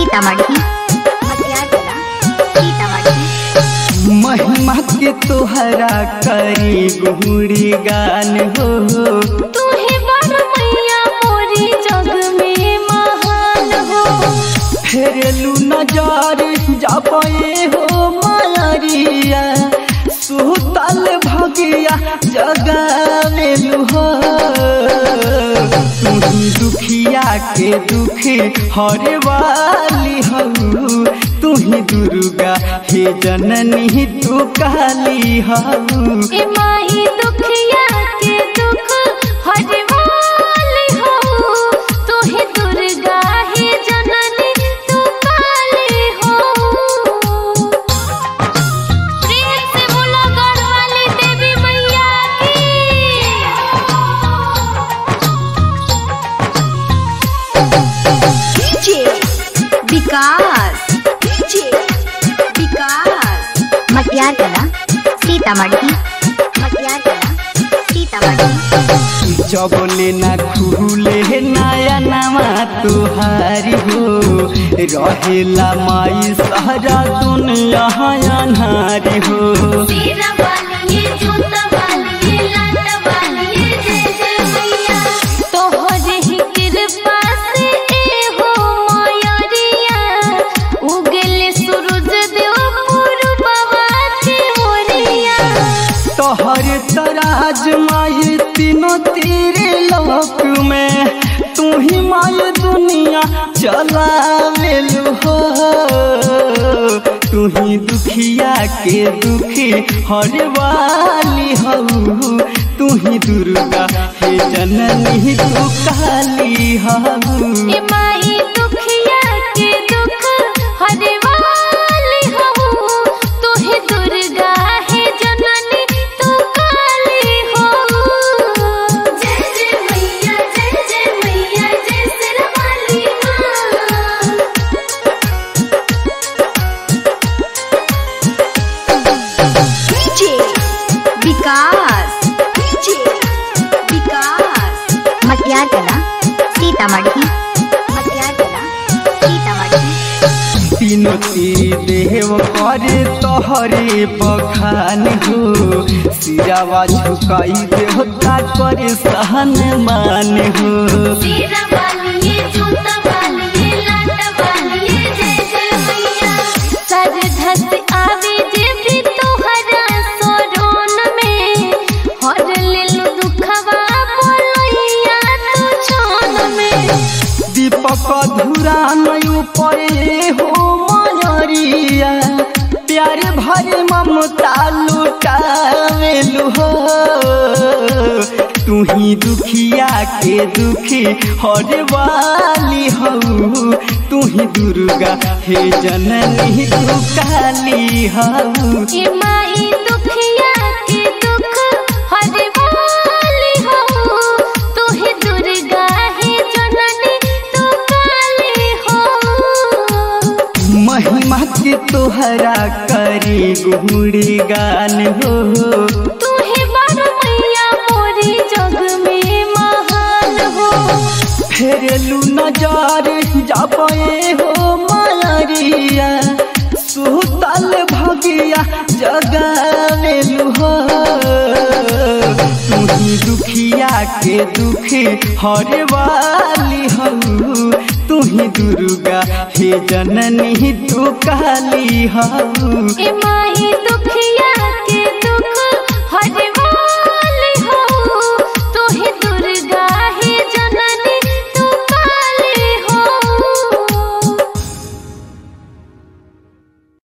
सीतामढ़ी मटियाला सीतामढ़ी महिमा के तोहरा करी गुहरी गान हो तूहे बड़ मैया मोरी जग में महान हो फेरलू नजर जापे हो मारिया सुतल भगिया जगावेलू हो तुही दुखिया के दुखी हरे वाली हो तुही दुर्गा हे जननी तू काली हो ए माई दुखिया के दुख हरे वाली हो तूहे दुर्गा है जननी तू काली हो प्रेम से बोलो गढ़वाली देवी मैया डीजे विकास डीजे विकास मटियाला सीतामढ़ी मटियाला सीतामढ़ी जबले न खुले नया नवा तुहारी हो रहेला माई सारा दुनिया अनारी हो तेरा वाली ये जूता वाली ये लाटा वाली ये जय जय मैया तोहरे ही कृपा से ए हो मायरिया उगले सूरज देव पूर्ववा के ओरिया तोहर तराज माई तीनों तेरे लोक में तू ही माई दुनिया चलावेलू हो तू ही दुखिया के दुखी हर वाली हो तू ही दुर्गा हे जननी तू काली हो ए माई दुखिया के दुख हरे वाली हो तू ही दुर्गा है जननी तू काली हो जय जय मैया जय जय मैया जय सिरवाली माँ डीजे विकास डीजे विकास मटियाला सीतामढ़ी मटियाला सीतामढ़ी तीनों तेरी देव करे तोहरे बखान हो सिरावा झुकाई देवता करे सहन मान हो तेरा वाली ये जूता वाली ये लाटा वाली ये जय जय मैया सर धस आवे जे भी तोहरा सोरोन में हर लेलु दुखवा बोलैया तू छोन में दीपक धुरा नयु परे हो मयरिया प्यार भरे ममता लुटावेलु हो तू ही दुखिया के दुखी हर वाली हो तू ही दुर्गा हे जननी तू काली हो ए माई दुखिया के दुख हरे वाली हो तू ही दुर्गा है जननी तू काली हो महिमा के तोहरा करी गुहरी गान हो तू ही बड़ मैया मोरी जग में महान हो फेरलू नजर जापे हो मारिया सुतल भगिया जगावेलू हो तुही दुखिया के दुखी हर वाली हो तुही दुर्गा हे जननी तू काली हो ए माई दुखिया